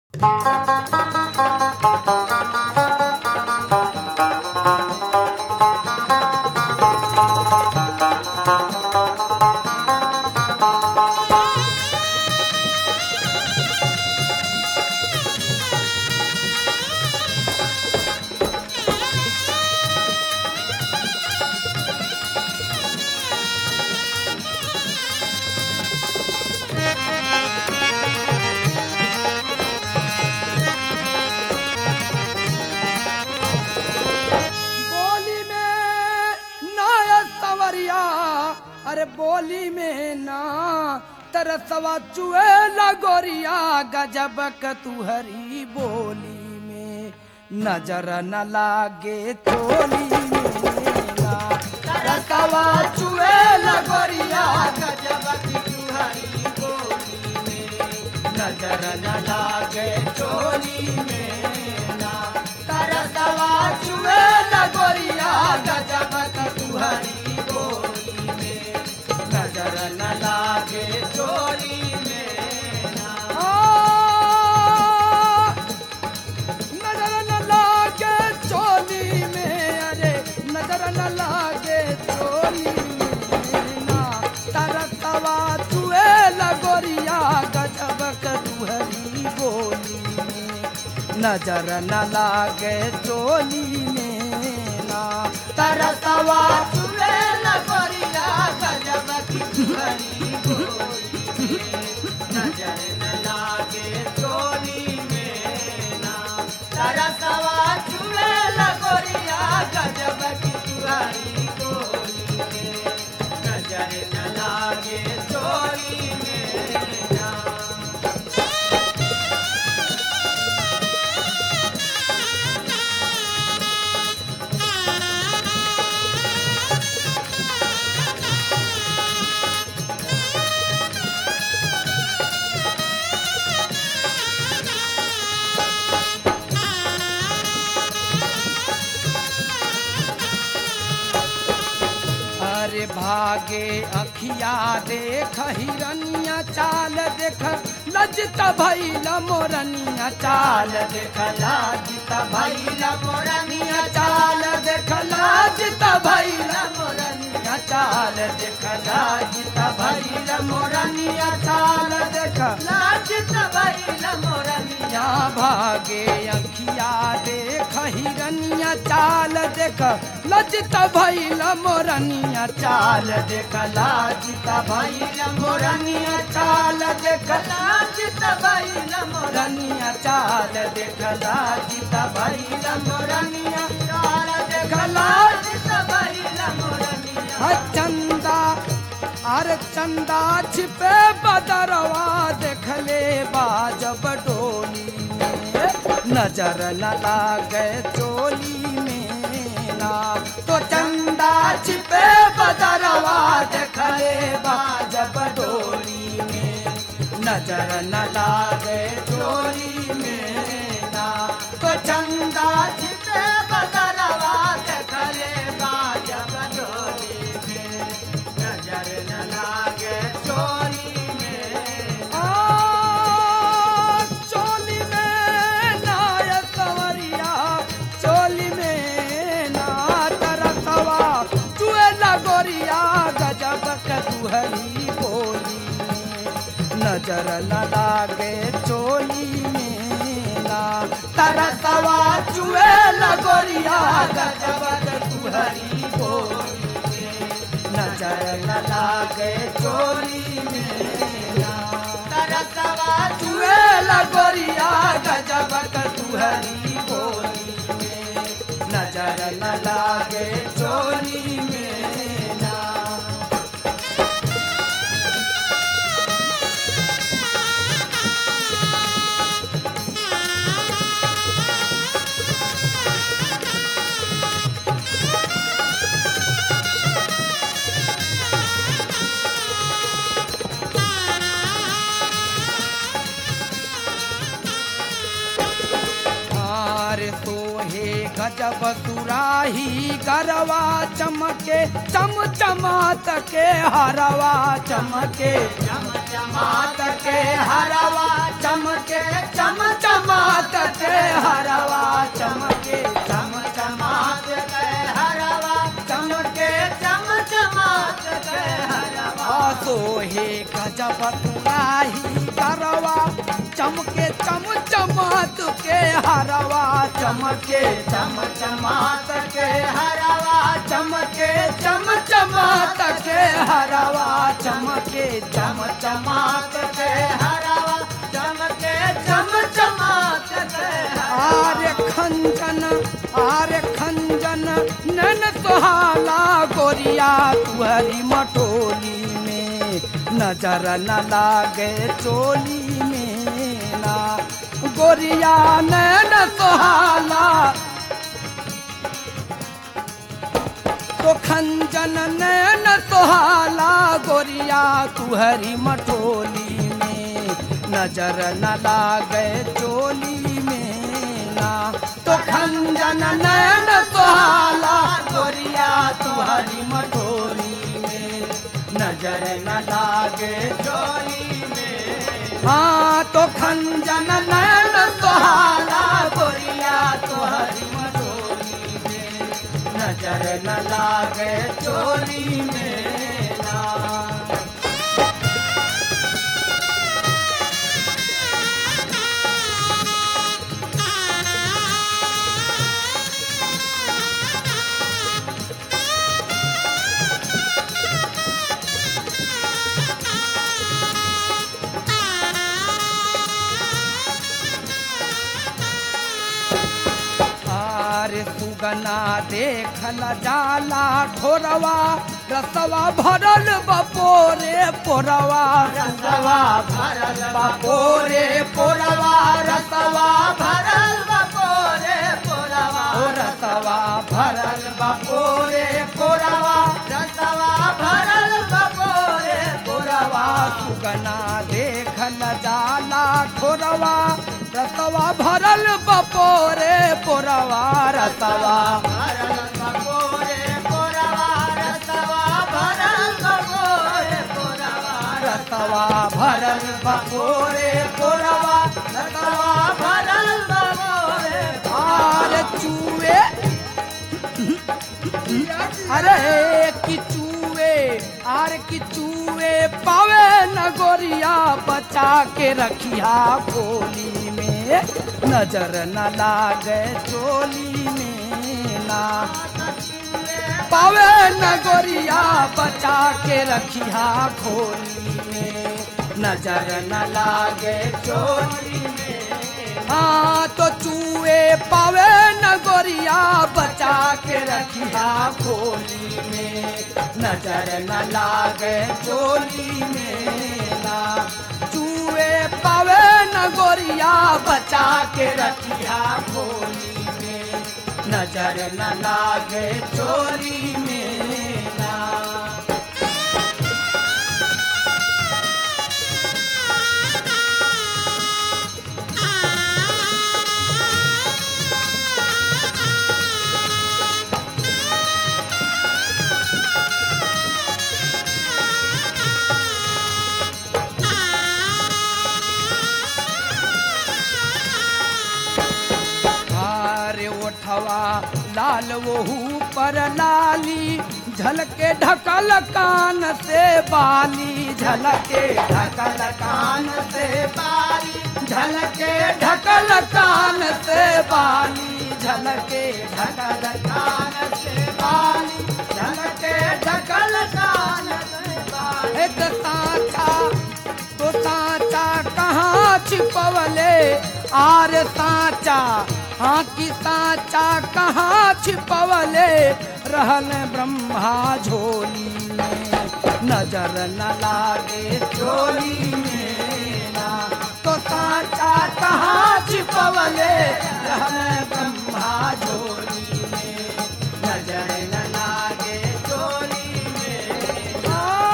बोली में ना सवरिया अरे बोली में ना तरसवा चुए लगोरिया गजब क तुहरी बोली में नजर न लागे चोली में ना तरसवा चुए लगोरिया गजब की तुहरी बोली में नजर न लागे चोली में ना तरसवा चुए लगोरिया गजब क तुहरी बोली में नजर न लागे चोली में ना नजर न लागे चोली में अरे नजर न लागे चोली में ना तरसवा चुए लगोरिया गजब क तुहरी बोली में नजर न लागे चोली में ना तरसवा चुए लगोरिया गजब की तुहरी बोली में नजर न लागे चोली में ना तरसवा चुए लगोरिया गजब की तुहरी बोली में नजर न लागे चोली में ना अरे भागे अखिया देख हिरनिया चाल देख लजता भैल मोरनिया चाल देख लाजता भैल मोरनिया चाल देख लाजता भैल मोरनिया चाल देख लाजता भैल मोरनिया चाल देख लाजता भैल मोरनिया भागे अखिया देख हिरनिया चाल देख लजता भैल मोरनिया चाल देख लाजता भैल मोरनिया चाल देख लाजता भैल मोरनिया चाल देख लाजता भैल मोरनिया चाल देख लाजता भैल मोरनिया चंदा अरे चंदा छिपे बदरवा देखले बाजब डोली में नजर न लागे चोली में ना तो चंदा छिपे बदरवा देखले बाजब डोली में नजर न लागे चोली में ना तो चंदा छिपे बदरवा देखले बाजब डोली में नजर न लागे चोली में आ चोली में नाय कंवरिया चोली में ना तरसवा चुए लगोरिया गजब क तुहरी बोली में नजर न लागे चोली में ना तरसवा चुए लगोरिया गजब क तुहरी बोली में नजर न लागे चोली में ना तरसवा चुए लगोरिया गजब क तुहरी बोली में नजर न लागे चोली में ना आर सोहे गजब सुराही गरवा चमके चम चमात के हरवा चमके चम चमात के हरवा चमके चम चम गजब तुराही करवा चमके चम चमात के हरवा चमके चम चमात के हरवा चमके चम चमात के हरवा चमके चम चमात के हरवा चमके चम चमात के आर्य खंजन आर्य खंजन नन सुहाला गोरिया तुहरी मटोली में नजर न लागे चोली में ना गोरिया नैन सुहाला तो खंजन नैन सुहाला गोरिया तुहरी मटोली में नजर न लागे चोली में ना तो खंजन नैन सुहाला गोरिया तुहरी मटोली में नजर न लागे चोली में हाँ तो खंजन नैन सुहाला गोरिया तुहरी मटोली में नजर न लागे चोली में ना आरे सुगना देखल जाला ठोरवा रसवा भरल बपोरे पोरवा रसवा भरल बपोरे पोरवा रसवा भरल बपोरे पोरवा ओ रसवा भरल बपोरे पोरवा रसवा भरल बपोरे पोरवा सुगना देखल जाला ठोरवा रसवा भरल बपोरे पोरवा रसवा भरल बपोरे पोरवा रसवा भरल बपोरे पोरवा रसवा भरल बपोरे पोरवा रसवा भरल बपोरे आर चूए अरे किचुए आर किचुए पावे नगोरिया बचा के रखिया खोली में नजर न लागे चोली में ना पावे नगोरिया बचा के रखिया खोली में नजर न लागे चोली में हाँ तो चूहे पावे नगोरिया बचा के रखिया खोली में नजर न लागे चोली में ना चूहे पावे नगोरिया बचा के रखिया खोली में नजर न लागे चोली में ना हारे ओठवा लाल वहू पर लाली झलके ढकल कान से बाली झलके ढकल कान से बाली झलके ढकल कान से बाली झलके ढकल कान से बाली झलके ढकल कान से बाली एक साचा तो साचा कहाँ छिपवले आर साचा हाँ की साचा कहाँ छिपवले रहल ब्रह्मा झोली में नजर न लागे चोली में ना तो साचा कहाँ छिपवले रहल ब्रह्मा झोली में नजर न लागे चोली में आ,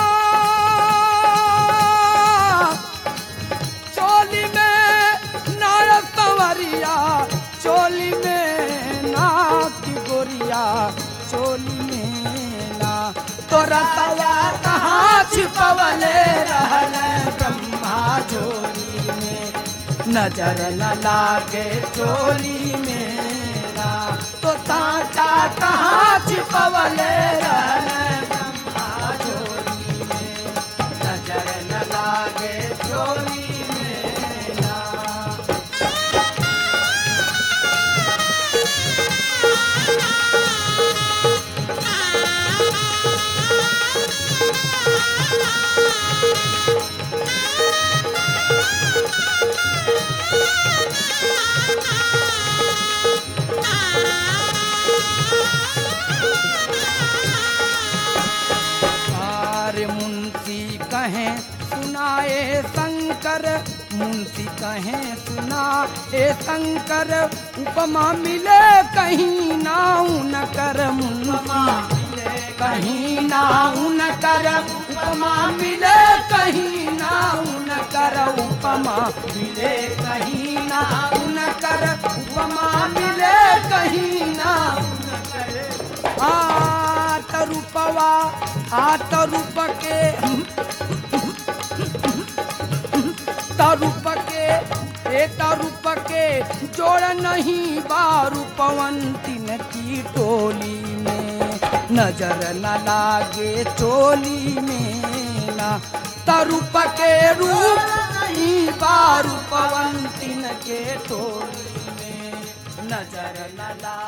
चोली में नाय संवरिया चोली में ना की गोरिया चोली में ना तोरा तवा कहाँ छिपवले रहल ब्रह्मा चोली में नजर न लागे चोली में ना तो साचा कहाँ छिपवले रहल ब्रह्मा चोली में नजर कहे सुना ए शंकर उपमा मिले कहीं नाऊ न कर मुनमा कहीं नाऊ न कर उपमा मिले कहीं नाऊ न कर उपमा मिले कहीं नाऊ न कर उपमा मिले कहीं नाऊ न कर आत रूपवा आत रूप के तरूप के ए तरूप के जोड़ नहीं बारू पवंतिन की टोली में नजर न लागे चोली में ना तरूप के रूप नहीं बारू पवंतिन के टोली में नजर न लागे